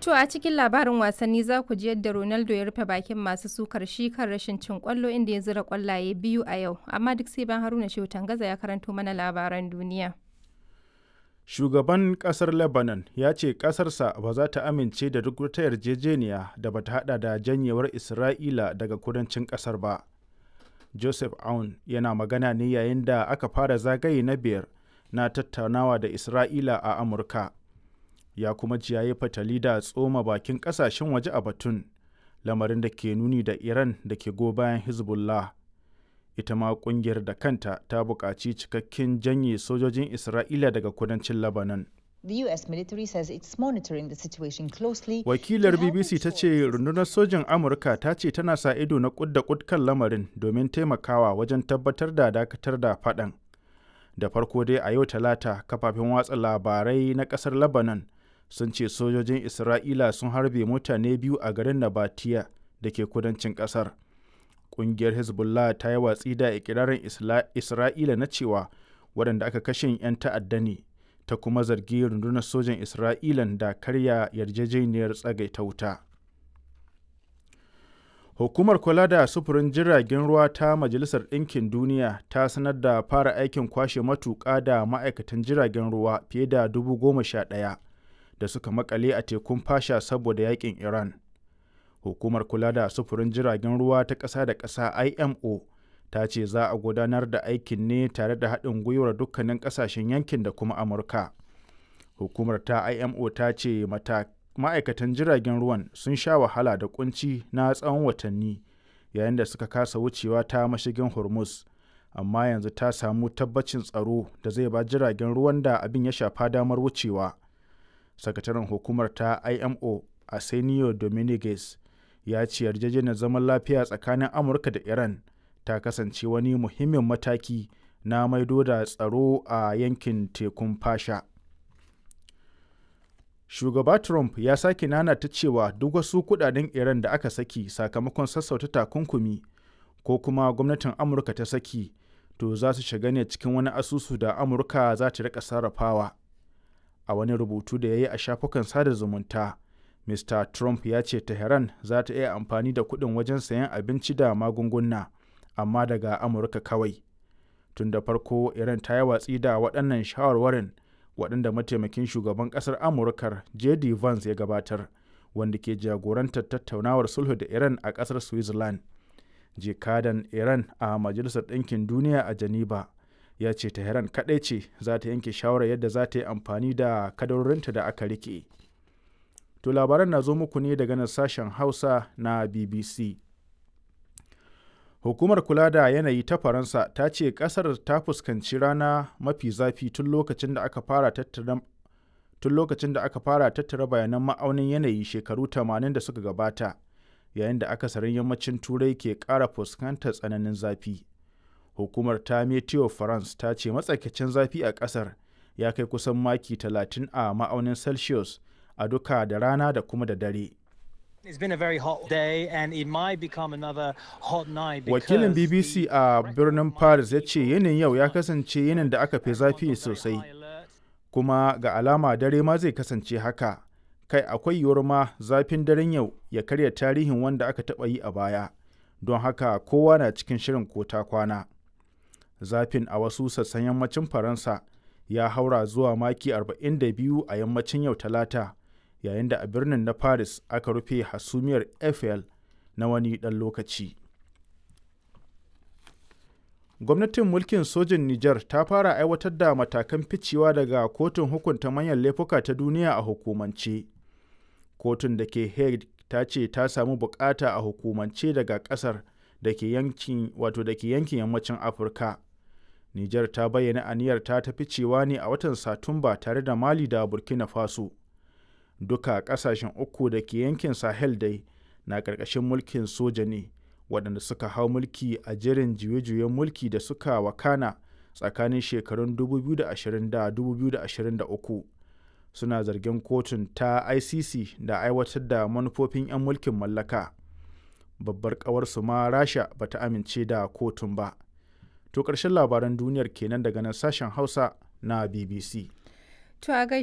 To a cikin labarin wasanni za ku ji yadda Ronaldo ya rufe bakin masu sukar shi kan rashin cin kwallo inda ya zira kwallaye biyu a yau. Amma duk sai ban Haruna Shehu Tangaza ya karanto mana labaran duniya. Shugaban ƙasar Lebanon ya ce ƙasarsa ba za ta amince da duk wata yarjejeniya da ba ta haɗa da janyewar Isra'ila daga kudancin ƙasar ba. Joseph Aoun yana magana ne yayin da aka fara zagaye na biyar na tattaunawa da Isra'ila a Amurka. Ya kuma ji yayi fatali da tsoma bakin ƙasashen waje a batun, lamarin da ke nuni da Iran da ke go bayan Hezbollah. ita ma kungiyar da kanta ta buƙaci cikakken janye sojojin Isra'ila daga kudancin Lebanon. The US military says it's monitoring the situation closely. Wakilar BBC ta ce rundunar sojin Amurka ta ce tana sa ido na kud da kud kan lamarin domin taimakawa wajen tabbatar da dakatar da faɗan. Da farko dai a yau talata kafafen watsa labarai na ƙasar Lebanon sun ce sojojin Isra'ila sun harbe mutane biyu a garin Nabatiya da ke kudancin ƙasar. kungiyar hezbollah ta yi watsi da ikirarin isra'ila na cewa waɗanda aka kashe 'yan ta'adda ne ta kuma zargi rundunar sojan isra'ilan da karya yarjejeniyar tsagaita wuta hukumar kula da sufurin jiragen ruwa ta majalisar ɗinkin duniya ta sanar da fara aikin kwashe matuƙa da ma'aikatan jiragen ruwa fiye da dubu goma sha ɗaya da suka makale a tekun fasha saboda yakin iran hukumar kula da sufurin jiragen ruwa ta ƙasa da ƙasa imo ta ce za a gudanar da aikin ne tare da haɗin gwiwar dukkanin ƙasashen yankin da kuma amurka hukumar ta imo ta ce ma'aikatan jiragen ruwan sun sha wahala da kunci na tsawon watanni yayin da suka kasa wucewa ta mashigin hormuz amma yanzu ta samu tabbacin tsaro da zai ba jiragen ruwan da abin ya shafa damar wucewa sakataren hukumar ta imo arsenio dominguez ya ce yarjejeniyar zaman lafiya tsakanin amurka da iran ta kasance wani muhimmin mataki na maido da tsaro a yankin tekun fasha shugaba trump ya sake nanata cewa duk wasu kudaden iran da aka saki sakamakon sassauta takunkumi ko kuma gwamnatin amurka ta saki to za su shiga ne cikin wani asusu da amurka za ta rika sarrafawa a wani rubutu da ya yi a shafukan sada zumunta Mr. Trump ya ce Tehran za ta iya amfani da kuɗin wajen sayan abinci da magunguna, amma daga Amurka kawai. Tun da farko Iran ta yi watsi da waɗannan shawarwarin waɗanda mataimakin shugaban ƙasar Amurkar J.D. Vance ya gabatar, wanda ke jagorantar tattaunawar sulhu da Iran a ƙasar Switzerland. Jikadan Iran a Majalisar Ɗinkin Duniya a Geneva ya ce Tehran kaɗai ce za ta yanke shawarar yadda za ta yi amfani da kadarorinta da aka rike. To labaran na zo muku ne daga nan sashen Hausa na BBC. Hukumar kula da yanayi ta Faransa ta ce ƙasar ta fuskanci rana mafi zafi tun lokacin da aka fara tattara tun lokacin da aka fara tattara bayanan ma'aunin yanayi shekaru 80 da suka gabata yayin da akasarin yammacin turai ke ƙara fuskantar tsananin zafi. Hukumar ta Meteo France ta ce matsakaicin zafi a ƙasar ya kai kusan maki 30 a ma'aunin Celsius a duka da rana da kuma da dare. Wakilin BBC a birnin Paris ya ce yinin yau ya kasance yinin da aka fi zafi sosai, kuma ga alama dare ma zai kasance haka. Kai akwai yiwuwar ma zafin daren yau ya karya tarihin wanda aka taɓa yi a baya, don haka kowa na cikin shirin ko ta kwana. Zafin a wasu sassan yammacin Faransa ya haura zuwa maki 42 a yammacin yau talata. yayin da a birnin na paris aka rufe hasumiyar eiffel na wani ɗan lokaci gwamnatin mulkin sojin niger ta fara aiwatar da matakan ficewa daga kotun hukunta manyan laifuka ta duniya a hukumance kotun da ke hague ta ce ta samu bukata a hukumance daga kasar da ke yankin wato da ke yankin yammacin afirka niger ta bayyana aniyar ta ta ficewa ne a watan satumba tare da mali da burkina faso duka kasashen uku da ke yankin sahel dai na ƙarƙashin mulkin soja ne waɗanda suka hau mulki a jerin juye-juyen mulki da suka wakana tsakanin shekarun 2020 da 2023 suna zargin kotun ta icc da aiwatar da manufofin 'yan mulkin mallaka babbar ƙawarsu ma rasha ba ta amince da kotun ba to ƙarshen labaran duniyar kenan daga nan sashen hausa na bbc To a